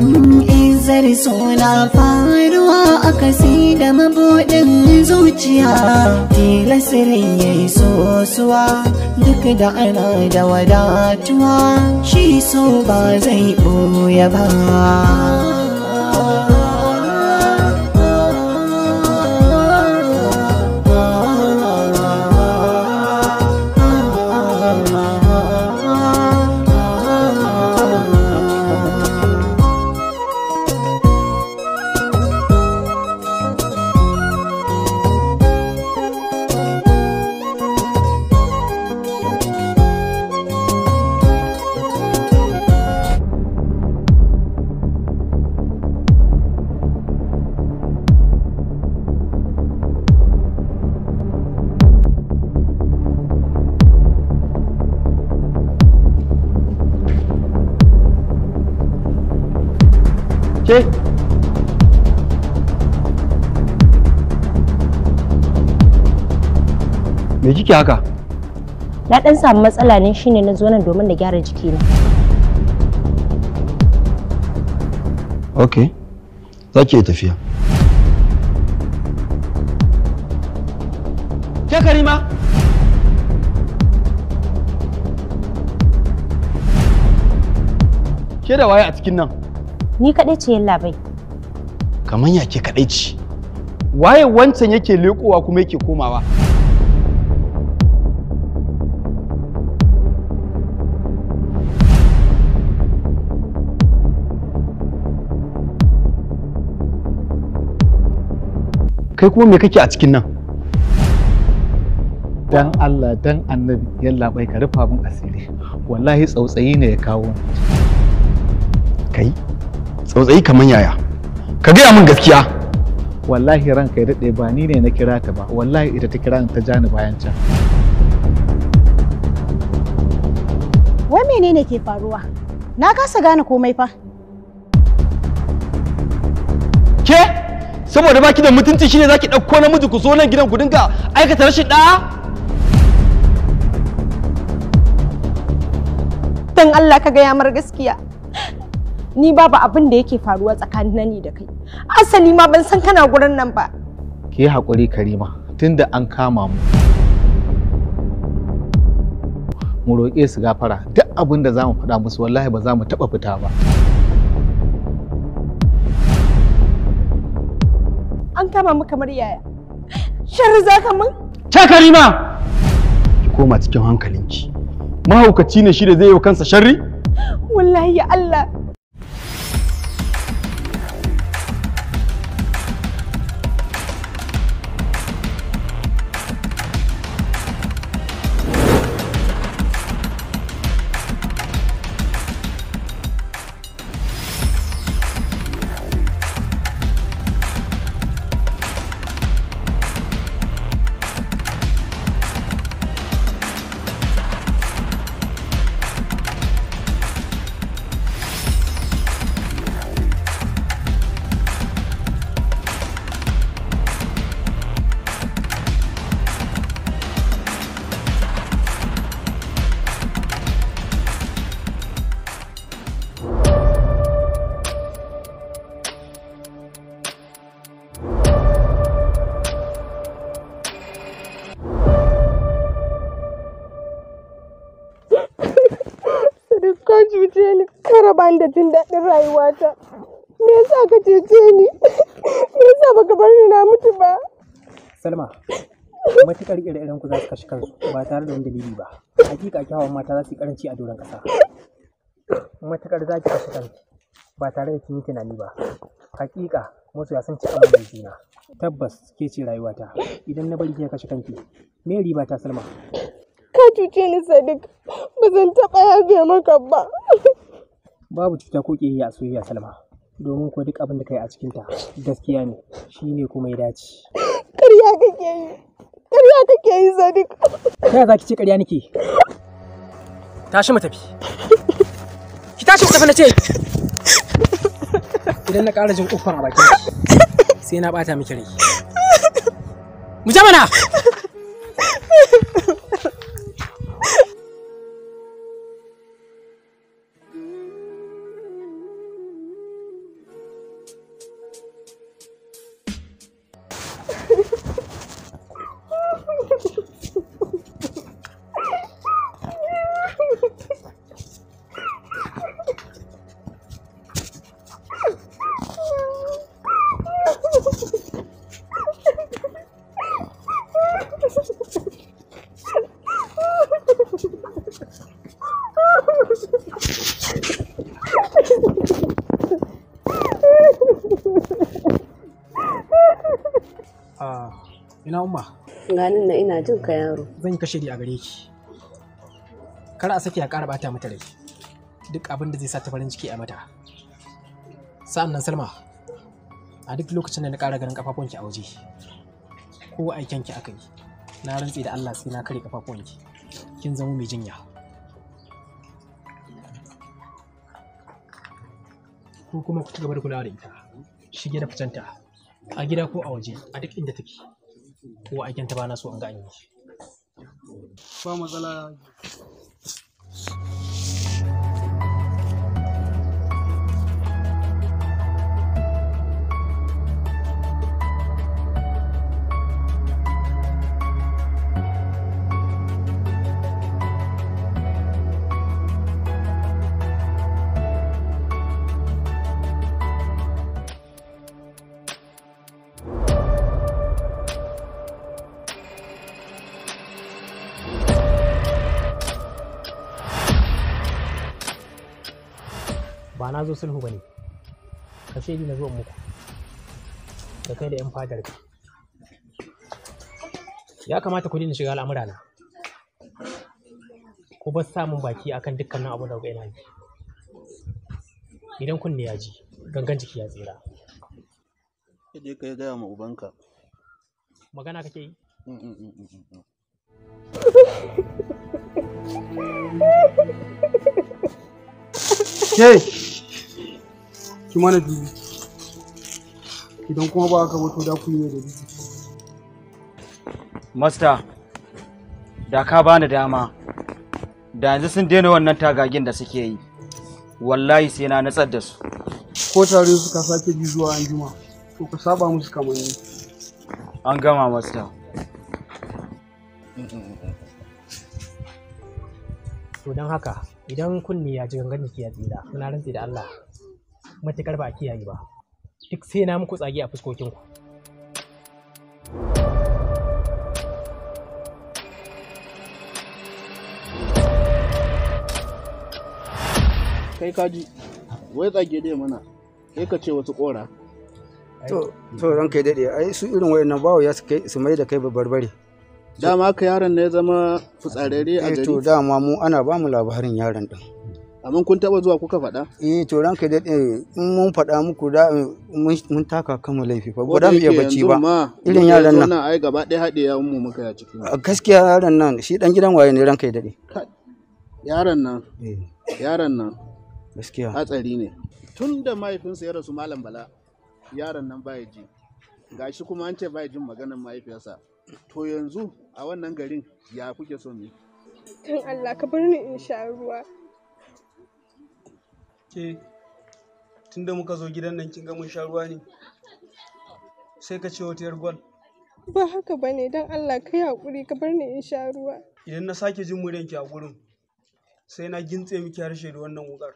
izar suna faruwa a kasi da mabuɗin zuciya tilasirin ya yi sosuwa duk da ana da wadatuwa shi so ba zai ɓoye ba Ke? Me kike haka? Na dan samu matsala ne shine na zo nan domin na gyara jikina. Ok. Za ki iya tafiya. Ke Karima? Ke da waye a cikin nan? Ni kaɗai ce yalla bai. Kamar ya ke kaɗai ci. Waye wancan yake leƙowa kuma yake komawa? Kai kuma me kake a cikin nan? dan Allah dan annabi yalla bai ka rufa min asiri wallahi tsautsayi ne ya kawo ni Kai? Tsautsayi kamar yaya? Ka gaya min gaskiya. wallahi ranka ya daɗe ba ni ne na kira ta ba wallahi ita ta kira ni ta ja ni bayan can Wai menene ke faruwa? Na kasa gane komai fa. Ke? Saboda baki da mutunci shine zaki ɗauko namiji ku zo nan gidan ku dinga aikata rashin ɗaya? Dan Allah ka gaya mar gaskiya. Ni babu abin da yake faruwa tsakanin ni da kai. Asali ma ban san kana gurin nan ba. ki yi haƙuri karima tunda an kama mu mu roƙe su gafara duk abin da za mu faɗa musu wallahi ba za mu taɓa fita ba An kama mu kamar yaya. Sharri za ka mun? Ta Karima! Ki koma cikin hankalinki. Mahaukaci ne shi da zai yi wa kansa sharri? Wallahi ya Allah. Sadiq ka cuce ni, ka raba ni da jin daɗin rayuwata. Me yasa ka cuce ni? Me yasa baka bar ni na mutu ba? Salma, matuƙar ire-iren ku za su kashe kansu ba tare da wani dalili ba. Hakika kyawawan mata za su yi karanci a doron ƙasa. Matuƙar za ki kashe kanki ba tare da kin yi tunani ba. Hakika masoya sun ci amanar juna. Tabbas ke ce rayuwata. Idan na bari kika kashe kanki, me riba ta Salma? Ka cuce ni Sadiq, ba zan taɓa yafe maka ba. Babu cuta ko ƙiyayya a soyayya Salma. Domin ko duk abin da kai a cikinta gaskiya ne, shi ne kuma ya dace. Ƙarya kake yi, ƙarya kake yi Sadiq. Ta yaya za ki ce ƙarya nake? Tashi mu tafi. Ki tashi mu tafi na ce. Idan na ƙara jin ƙuffan a bakin ki, sai na ɓata miki rai. Mu je mana! ina umma ganin na ina jin ka yaro zan yi kashe a gare ki kar a sake a ƙara bata mata rai duk abin da zai sa ta farin ciki a mata sa'an nan salma a duk lokacin da na ƙara ganin kafafunki a waje ko aikenki aka yi na rantse da allah sai na kare kafafunki kin zama mai jinya ko kuma ku ci gaba da kulawa da ita shige da ficenta a gida ko a waje a duk inda take ko aikenta ba na so an ga an yi ba matsala ba na zo sulhu ba ne ka shaidi na zuwan muku da kai da 'yan fadar ka ya kamata ku daina shiga al'amura na ku bar samun baki akan dukkanin abu da yana yi idan kunne ya ji gangan jiki ya tsira je ka gaya ma ubanka magana kake yi Mm, mm, mm, mm, mm. ke ki mana dubi idan kuma ba ka wato da ku yi da dubi Masta, da ka bani dama, da yanzu sun daina wannan tagagin da suke yi, wallahi sai na natsar da su. ko tare suka sake bi zuwa anjima to ka saba musu kamanni An gama masta. to don haka idan kunne ya ji gangan jiki ya tsira muna rantse da Allah matukar ba a kiyaye ba duk sai na muku tsage a fuskokinku kai kaji wai tsage dai mana sai ka ce wasu kora To, to ranka ya daɗe, ai su irin wayannan bawo ya su kai su mai da kai barbare. dama ka yaron ne ya zama fitsararre a Eh to gari dama mu ana ba mu labarin yaron din. amma kun taba zuwa kuka faɗa Eh to ranka ya daɗe, in mun faɗa muku da mun mun taka kanmu laifi fa. Ko Ba da da mu iya yake bacci yanzu ba. ma Irin muka yaran zo nan. ai gaba ɗaya haɗe ya mu muka ya ciki A Gaskiya yaron nan shi dan gidan waye ne ranka ya daɗe. yaron nan Eh yaron nan gaskiya. hatsari ne tun da mahaifinsa ya rasu malam bala yaron nan baya ji gashi kuma an ce baya jin maganar mahaifiyarsa to yanzu a wannan garin ya kuke so mu yi? don Allah ka bar ni in sha ruwa ke tunda muka zo gidan nan kin ga mun sha ruwa ne sai ka ce wata yar gwal ba haka bane don Allah ka yi haƙuri ka bar ni in sha ruwa idan na sake jin muryanki a gurin sai na gintse miki harshe da wannan wukar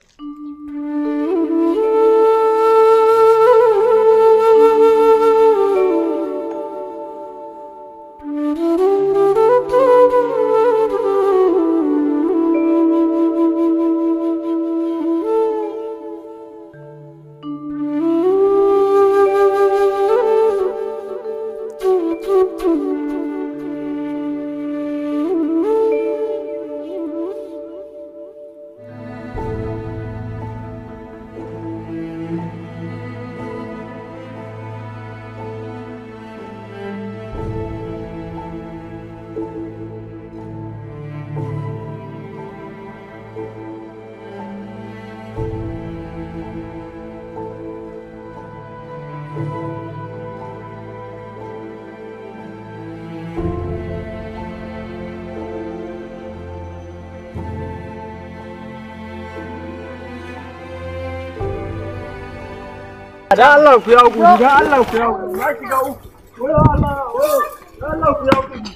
Da Allah ku ya gudu, da Allah ku ya gudu, na shiga uku. Wayo Allah, wayo, da Allah ku ya gudu.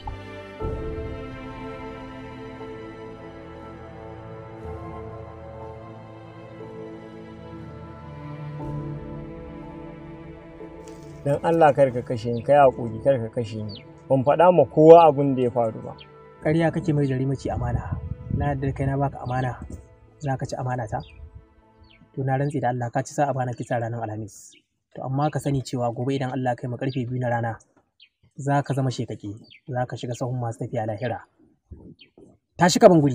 don Allah kar ka kashe ni kai hakuri kar ka kashe ni ban faɗa ma kowa abin da ya faru ba ƙarya kake mai jari mace amana na yarda kai na baka amana za ka ci amana ta to na rantse da Allah ka ci sa amana kisa ranar alhamis to amma ka sani cewa gobe idan Allah kai mu karfe biyu na rana za ka zama shekaki za ka shiga sahun masu tafiya lahira tashi ka ban guri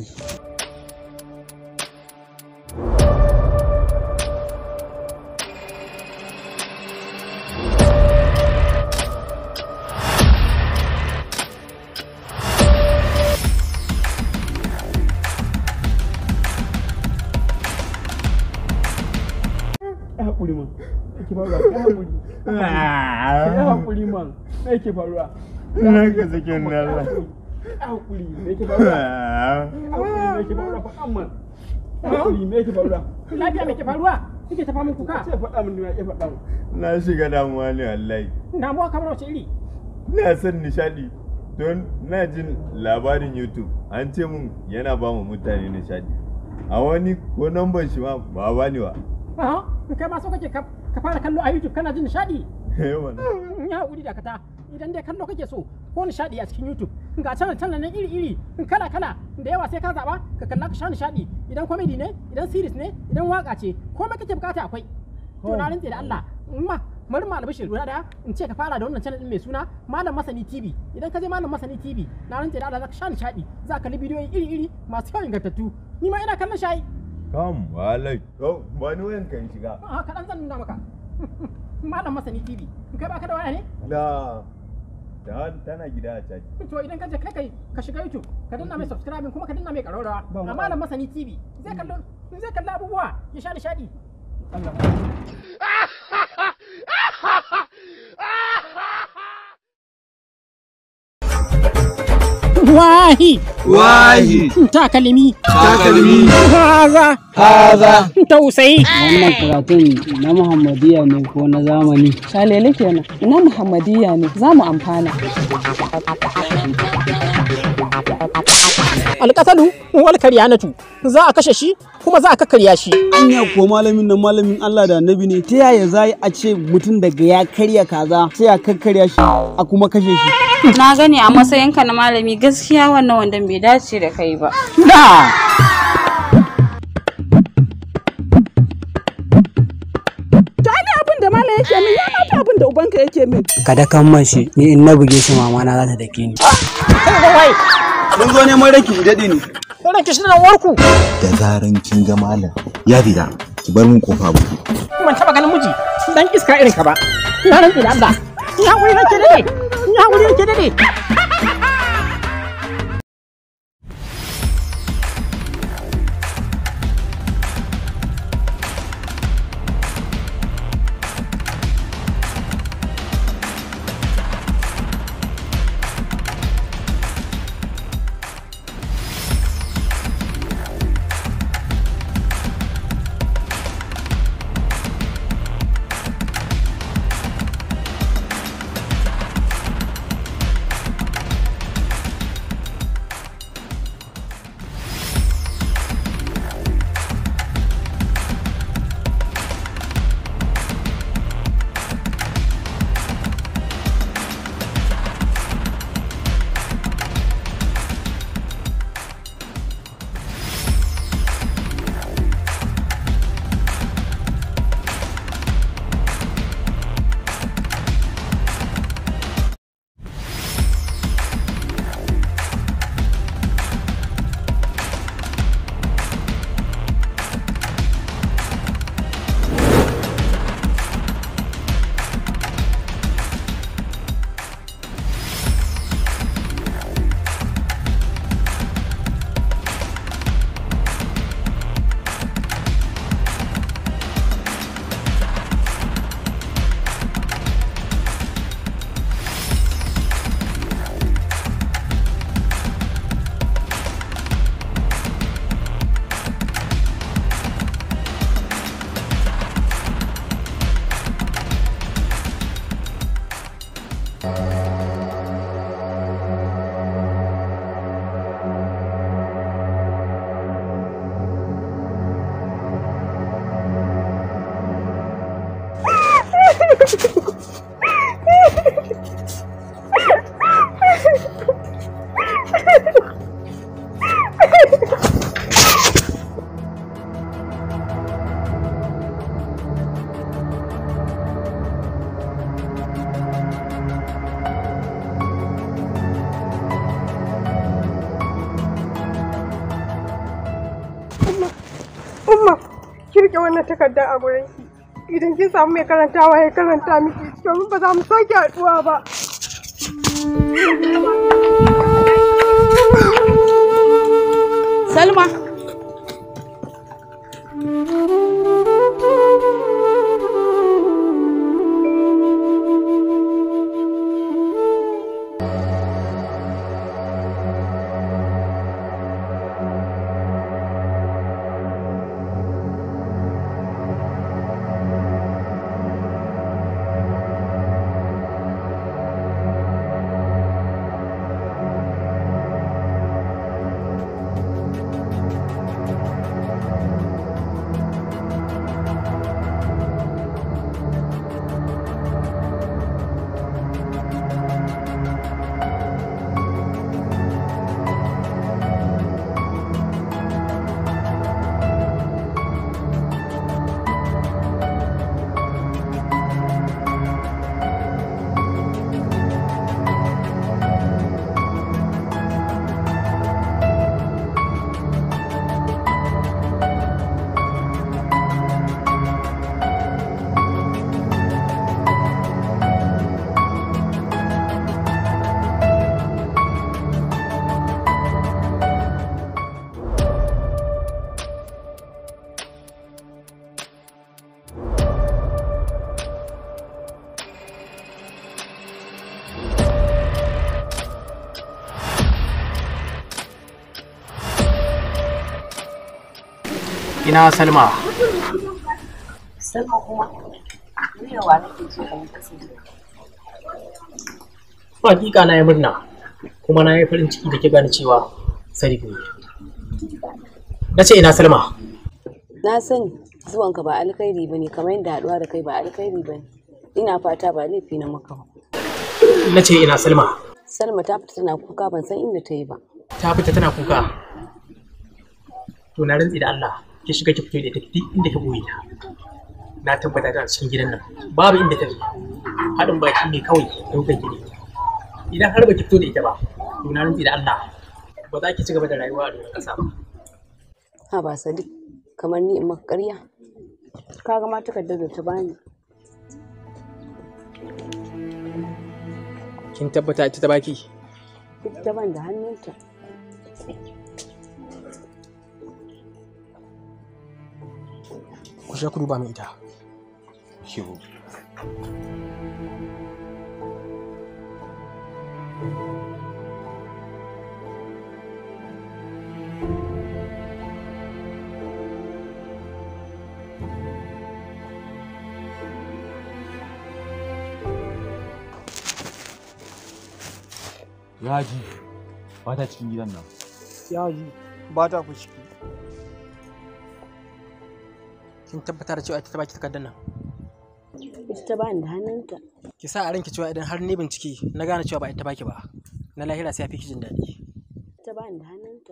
haƙuri man yake faruwa ya haƙuri ya haƙuri man me yake faruwa Na ka sake ni Allah. ya haƙuri me yake faruwa haƙuri me yake faruwa faɗan man haƙuri me yake faruwa lafiya me ke faruwa kike tafa min kuka sai faɗa min ya faɗa min Na shiga damuwa ne wallahi. damuwa kamar wace iri Ina son nishadi don na jin labarin YouTube an ce mun yana ba mu mutane nishadi. A wani ko namban shi ma ba ba ni wa. Aha, kai ma so kake ka ka fara kallo a YouTube kana jin nishadi Eh wannan. in ya haƙuri dakata idan dai kallo kake so ko nishadi a cikin YouTube ga channel channel nan iri iri kala kala da yawa sai ka zaba ka kalla ka sha nishadi idan comedy ne idan series ne idan waka ce komai kake bukata akwai to na rantse da Allah in ma bari mu albishir guda daya in ce ka fara da wannan channel din mai suna Malam Masani TV idan ka je Malam Masani TV na rantse da Allah za ka sha nishadi za ka kalli bidiyoyi iri iri masu kyau ingantattu ni ma ina kallon shayi Kam wallahi. To ba ni wayan kan shiga. a kaɗan zan nuna maka Malam Masani TV in kai baka da waya ne Da da tana gida a caji. to idan ka je kai kai ka shiga YouTube ka danna mai subscribing kuma ka danna mai ƙararrawa a Malam Masani TV zai kallo zai kalla abubuwa ya sha nishadi Wahi! Wahi! Takalmi! Takalmi! Haza! Haza! Tausayi! Wannan karatun na Muhammadiyya ne ko na zamani? Shalele kenan. Na Muhammadiyya ne za mu amfana. Alƙasalu wal karyanatu za a kashe shi kuma za a kakkarya shi. Anya ko malamin nan malamin Allah da annabi ne ta yaya za a ce mutum daga ya karya kaza sai a kakkarya shi a kuma kashe shi. Na gani a matsayinka na malami gaskiya wannan wandon bai dace da kai ba. Da! Ta ni abin da mala yake min ya mata abin da ubanka yake min. Kada kan mashi ni in na buge shi mama na za ta dake ni. Mun zo neman ranki daɗe ne. Ranki shi na warku. da zaran kin ga malam ya fita ki bar mun kofa buɗe Ban taɓa ganin miji dan iska irin ka ba. Na rantsi da Allah. Ya wuri nake dade. Ya wuri nake dade. Umma, Umma, kirke wannan takardar a gurin ki. Idan kin samu mai karantawa ya karanta miki domin ba za mu sake haɗuwa ba. Salma. ina salma Salma kuma, ni da wa nake so ka yi kasance. hakika na yi murna kuma na yi farin ciki da ke gane cewa sarki ne na ce ina salma Na sani zuwanka ba alkhairi ba ne kamar yadda haɗuwa da kai ba alkhairi ba ne. Ina fata ba laifi na maka ba. na ce ina salma Salma ta fita tana kuka ban san inda ta yi ba. ta fita tana kuka to na rantsi da Allah ki shiga ki fito da ita duk inda ki boye ta na tabbata tana cikin gidan nan babu inda ta je haɗin baki ne kawai ɗaukar ki ne idan har ba ki fito da ita ba to na rantsi da Allah ba za ki ci gaba da rayuwa a doron ƙasa ba Ha ba Sadiq, kamar ni in maka ƙarya. Ka ga ma takardar da ta bani. kin tabbata ita ta baki Ita ta ban da hannunta. ku sha ku duba min ita Yaji ba ta cikin gidan nan. yaji ba ta ku ciki kin tabbata da cewa ita ta baki takardar nan Ita ta bani da hannunta. ki sa a ranki cewa idan har ne bincike na gane cewa ba ita baki ba na lahira sai ya fi ki jin daɗi Ita ta bani da hannunta.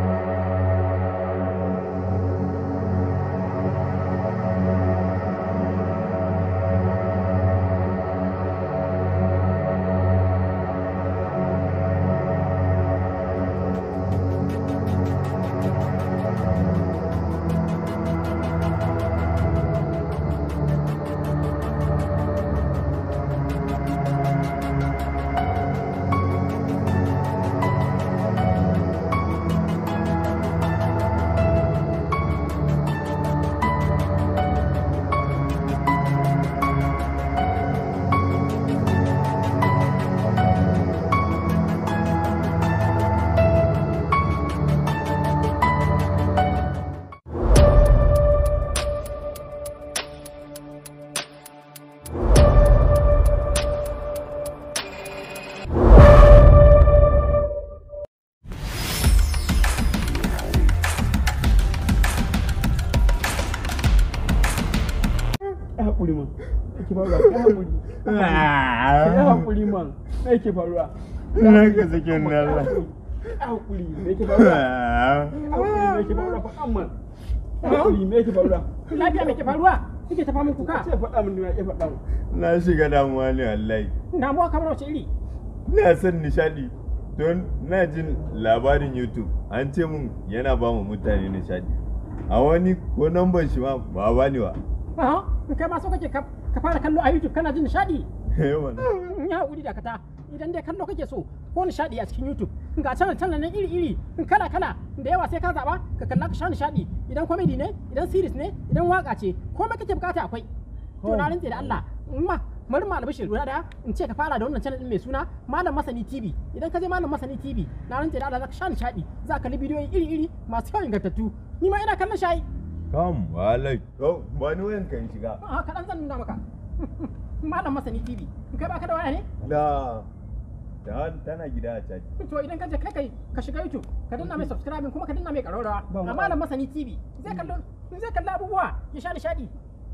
Yaji yake faruwa kai hakuri kai hakuri man me yake faruwa Na ka sake ni Allah. hakuri me yake faruwa hakuri me yake faruwa faɗa man hakuri me yake faruwa lafiya me yake faruwa kike ta famin kuka sai faɗa min ya faɗa min Na shiga damuwa ne wallahi. damuwa kamar wace iri Ina son nishadi don na jin labarin YouTube an ce mun yana ba mu mutane nishadi. A wani ko namban shi ma ba ba ni ba. Aha, kai ma so kake ka ka fara kallo a YouTube kana jin nishadi Eh wannan. in ya haƙuri da kata idan dai kallo kake so ko nishadi a cikin YouTube ga channel channel nan iri iri in kala kala da yawa sai ka zaba ka kalla ka sha nishadi idan comedy ne idan series ne idan waka ce komai kake bukata akwai to na rantse da Allah in ma bari mu albishir guda daya in ce ka fara da wannan channel din mai suna Malam Masani TV idan ka je Malam Masani TV na rantse da Allah zaka sha nishadi za ka kalli bidiyoyi iri iri masu kyau ingantattu ni ma ina kallon shayi Kam wallahi. Oh, ba ni wayan kan shiga. a kaɗan zan nuna maka Malam Masani TV in kai baka da waya ne La. Ta tana gida a caji. to idan ka je kai kai ka shiga YouTube ka danna mai subscribing kuma ka danna mai ƙararrawa a malam masani TV zai kallo zai kalla abubuwa ya sha nishadi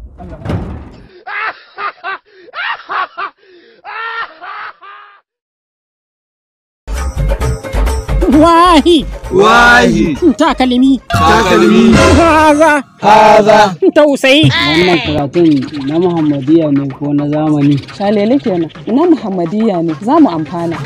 Wahi Wahi. takalmi Takalmi. haza Haza. tausayi Wannan karatun na Muhammadiyya ne ko na zamani? Shalele kenan. Na Muhammadiyya ne za mu amfana.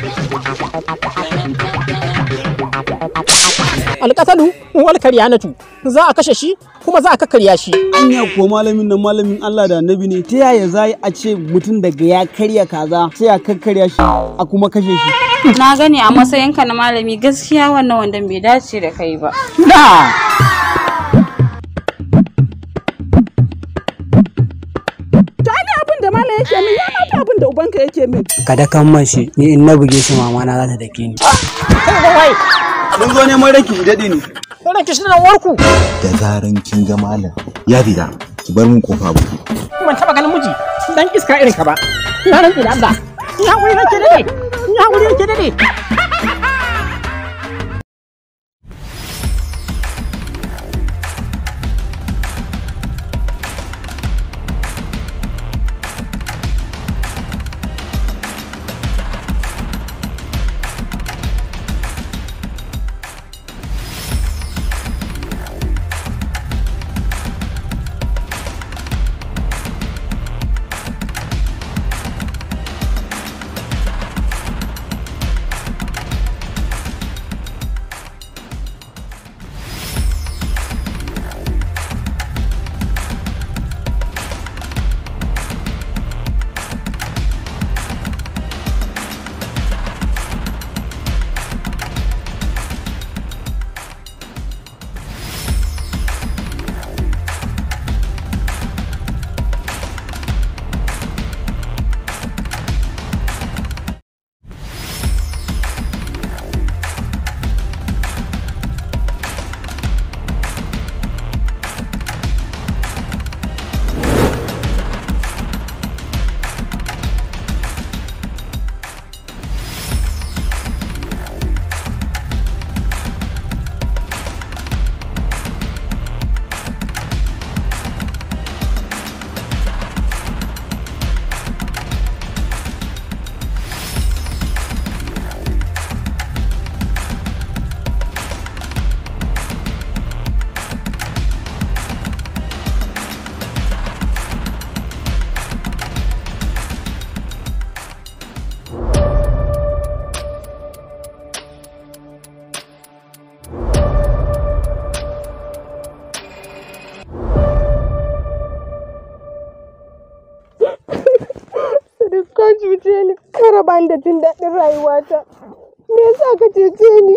alƙasalu wal karyanatu za a kashe shi kuma za a kakkarya shi Anya ko malamin nan malamin Allah da annabi ne ta yaya za a ce mutum daga ya karya kaza sai a kakkarya shi a kuma kashe shi. Na gani a matsayinka na malami gaskiya wannan wanda bai dace da kai ba. Da! Ta ni abin da Malam yake min ya mata abin da ubanka yake min. Kada kan mashi ni in na buge shi mama na za ta dake ni. Mun zo neman ranki ki daɗe ne. Wannan kishi nan warku Da zaran kin ga malam ya fita ki bar min kofa buɗe. ban taba ganin miji dan iska irin ka ba na rantsi da Allah ya wuri nake dade ya wuri nake dade Sadiq ka cuce ni ka raba ni da jin daɗin rayuwata. Me yasa ka cuce ni?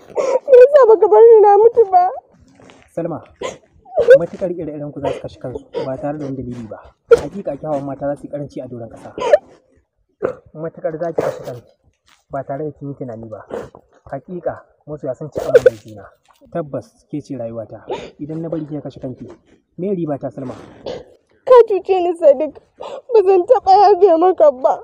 Me yasa baka bar ni na mutu ba? Salma matukar ire-iren ku za su kashe kansu ba tare da wani dalili ba hakika kyawawan mata za su yi karanci a doron ƙasa matukar za ki kashe kanki ba tare da kin yi tunani ba hakika masoya sun ci amanar juna tabbas ke ce rayuwata idan na bari kika kashe kanki me riba ta Salma Ka cuce ni Sadiq. Ba zan taɓa yafe maka ba.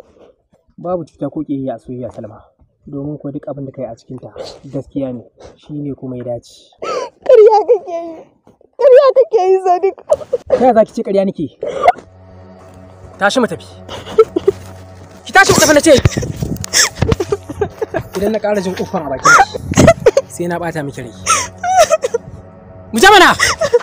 babu cuta ko ƙiyayya a soyayya Salma domin ko duk abin da kai a cikinta gaskiya ne shine kuma ya dace Ƙarya kake yi. Ƙarya kake yi Sadiq. ta yaya za ki ce ƙarya nake tashi mu tafi ki tashi mu tafi na ce idan na ƙara jin uffan a bakin ki, sai na ɓata miki rai mu je mana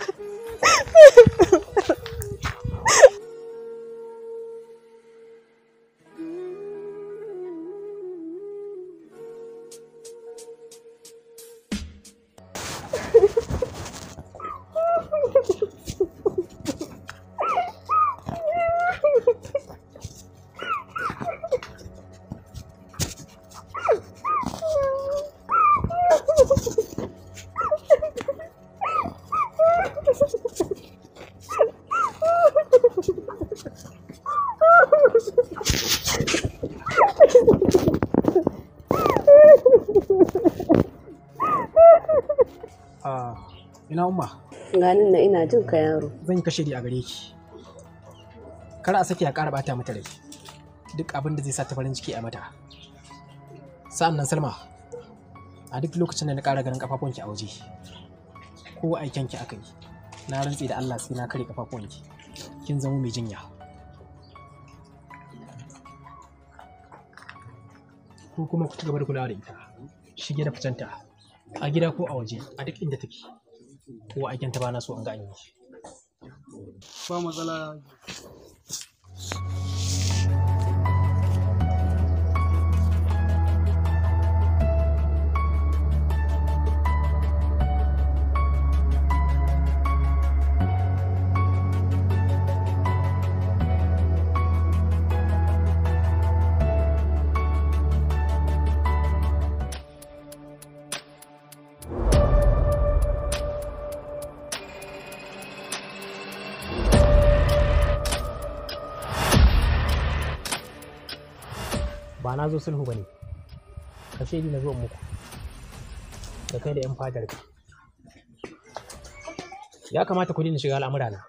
Ah, ina umma ganin na ina jin ka yaro zan yi kashe a gare ki kar a sake a ƙara bata mata rai duk abin da zai sa ta farin ciki a mata sa'an nan salma a duk lokacin da na ƙara ganin kafafunki a waje ko aikenki aka yi na rantse da allah sai na kare kafafunki kin zama mai jinya ko kuma ku ci gaba da kulawa da ita shige da ficenta a gida ko a waje a duk inda take ko aikenta ba na so an ga an yi shi ba matsala ba na zo sulhu ba ne ka shaidi na zuwan muku da kai da 'yan fadar ka ya kamata ku daina shiga al'amura na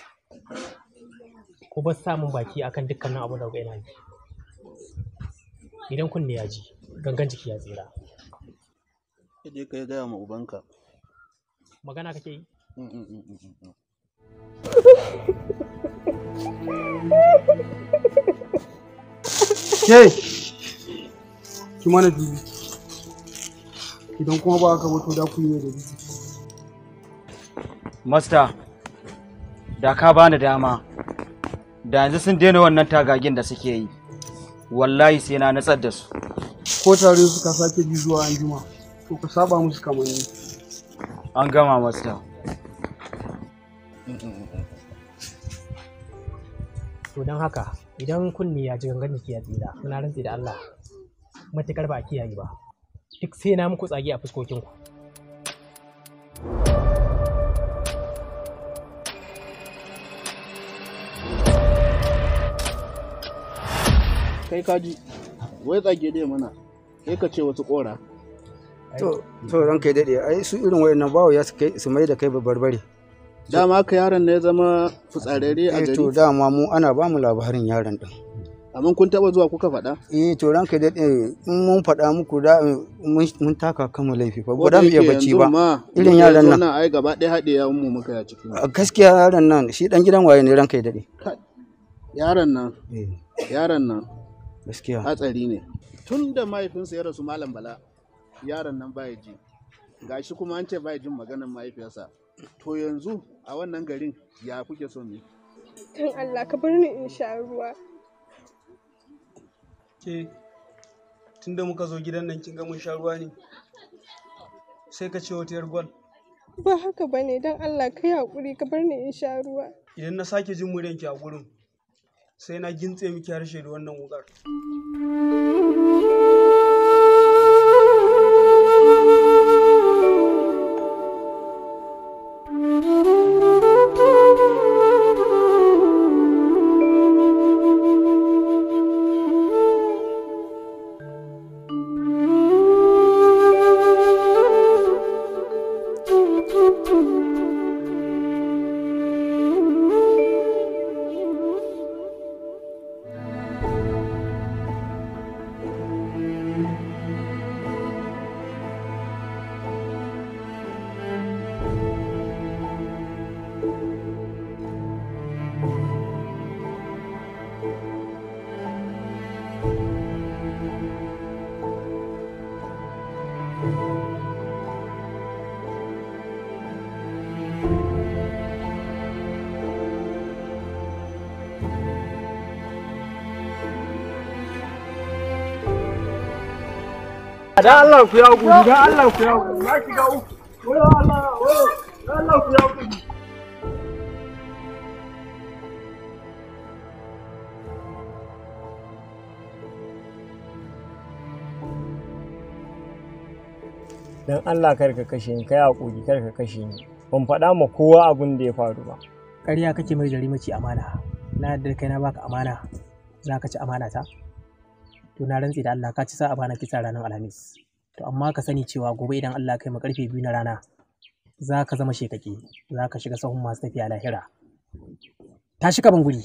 ku bar samun baki akan dukkanin abu da kuka yana yi idan kunne ya ji gangan jiki ya tsira Kaje ka gaya ma ubanka. magana kake yi Mm, mm, mm, mm, mm. Ke, ki mana dubi. Idan kuma ba haka ba to da ku yi da dubi. Masta, da ka bani dama, da yanzu sun daina wannan tagagin da suke yi. Wallahi sai na natsar da su. Ko tare suka sake bi zuwa anjima, to ka saba musu kamanni. An gama masta. to don haka idan kunne ya ji gangan jiki ya tsira muna rantsi da Allah matukar ba a kiyaye ba duk sai na muku tsage a fuskokinku Kai kaji, wai tsage dai mana, kai ka ce wasu ƙora. To, to ranka ya daɗe, ai su irin wayannan bawo ya su kai su mai da kai barbare. Dama ka yaron ne ya zama fitsararre a Eh gari. to dama mu ana ba mu labarin yaron din. Amma kun taɓa zuwa kuka faɗa? Eh to ranka ya daɗe in mun faɗa muku da mun mun taka kama laifi fa Ko ba da za mu iya yake bacci yanzu ba. ma, Irin mun yaran yanzu nan. ai gaba ɗaya haɗe yawun mu muka ya cikin. A Gaskiya yaron nan shi dan gidan waye ne ranka ya daɗe. Yaron nan, yaron nan, Gaskiya. hatsari ne. Tun da mahaifinsa ya rasu Malam Bala, yaron nan baya ji. Gashi kuma an ce baya jin maganar mahaifiyarsa. To yanzu a wannan garin ya kuke so ne? Dan Allah ka bar ni in sha ruwa. Ke, tunda muka zo gidan nan kin ga mun sha ruwa ne. Sai ka ce wata yar gwal. Ba haka ba ne don Allah ka yi haƙuri ka bar ni in sha ruwa. Idan na sake jin muryanki a gurin, sai na gintse miki harshe da wannan wukar. Da Allah ku ya guri, da Allah ku ya guri, na shiga uku. Wayo Allah, wayo, da Allah ku ya guri. don Allah kar ka kashe ni kai hakuri kar ka kashe ni ban faɗa ma kowa abin da ya faru ba ƙarya kake mai jari mace amana na yadda kai na baka amana za ka ci amana ta to na rantsi da Allah ka ci sa amana kisa ranar alhamis to amma ka sani cewa gobe idan Allah kai mu karfe biyu na rana za ka zama shekake za ka shiga sahun masu tafiya lahira tashi ka ban guri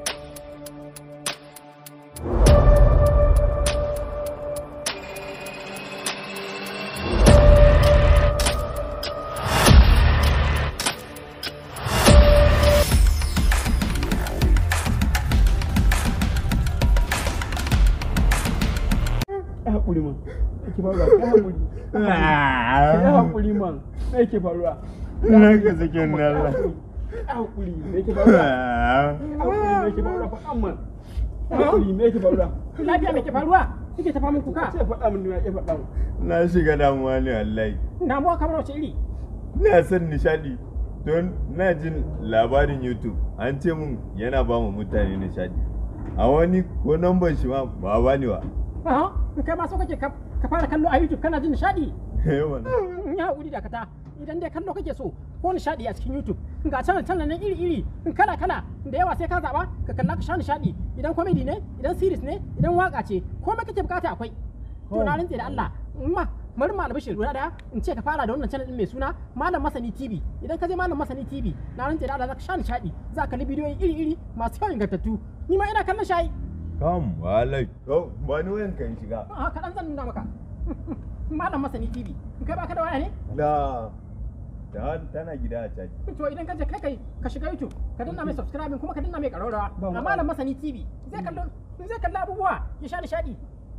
Ya haƙuri man, yake faruwa, ya haƙuri. Ya haƙuri man, me yake faruwa? Na ka sake ni Allah. Ya haƙuri, me yake faruwa? Ya haƙuri, me yake faruwa? Faɗan man. Ya haƙuri, me yake faruwa? lafiya me ke faruwa kike tafa min kuka Ce faɗa min, ya faɗa min. Na shiga damuwa ne wallahi. damuwa kamar wace iri Ina son nishadi don na jin labarin YouTube an ce mun yana ba mu mutane nishadi. A wani ko namban shi ma ba ba ni ba. Aha, kai ma so kake ka ka fara kallo a YouTube kana jin nishadi Eh wannan. ya haƙuri da kata idan dai kallo kake so ko nishadi a cikin YouTube ga channel channel na iri iri kala kala da yawa sai ka zaba ka kalla ka sha nishadi idan comedy ne idan series ne idan waka ce komai kake bukata akwai to na rantse da Allah in ma bari ma albishir guda daya in ce ka fara da wannan channel din mai suna Malam Masani TV idan ka je Malam Masani TV na rantse da Allah za ka sha nishadi za ka kalli bidiyoyi iri iri masu kyau ingantattu ni ma ina kallon shayi Kam wallahi. To ba ni wayan kan shiga. a kaɗan zan nuna maka Malam Masani TV in kai baka da waya ne Da da tana gida a caji. to idan ka je kai kai ka shiga YouTube ka danna mai subscribe kuma ka danna mai ƙararrawa a malam masani TV zai kallo zai kalla abubuwa ya sha nishadi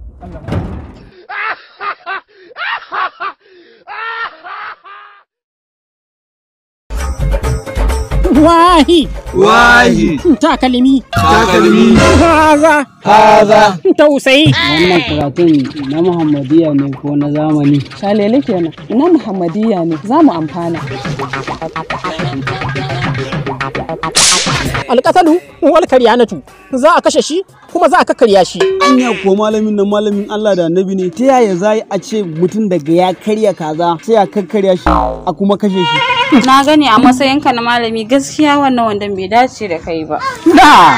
Wahi! Wahi! Takalmi! Takalmi! Haza! Haza! Tausayi! Wannan karatun na Muhammadiyya ne ko na zamani? Shalele kenan. Na Muhammadiyya ne za mu amfana. Alƙasalu wal karyanatu za a kashe shi kuma za a kakkarya shi. Anya ko malamin nan malamin Allah da annabi ne ta yaya za a ce mutum daga ya karya kaza sai a kakkarya shi a kuma kashe shi. Na gani a matsayinka na malami gaskiya wannan wandon bai dace da kai ba. Da!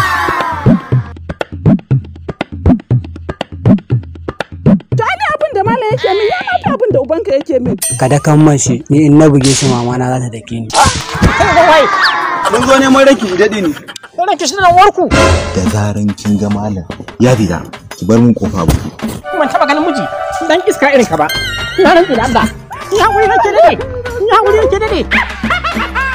To ai abin da malam yake min ya mata abin da ubanka yake min. Ka da kan man shi ni in na buge shi mama na za ta dake ni. Mun zo neman raki daɗi ne. Irin kishi da warku. Da zaran kin ga malam ya fita ki bar min kofa buɗe. Ban taɓa ganin miji dan iska irin ka ba. Na rantsi da Allah. Ya wuri nake dade. Ya wuri nake dade.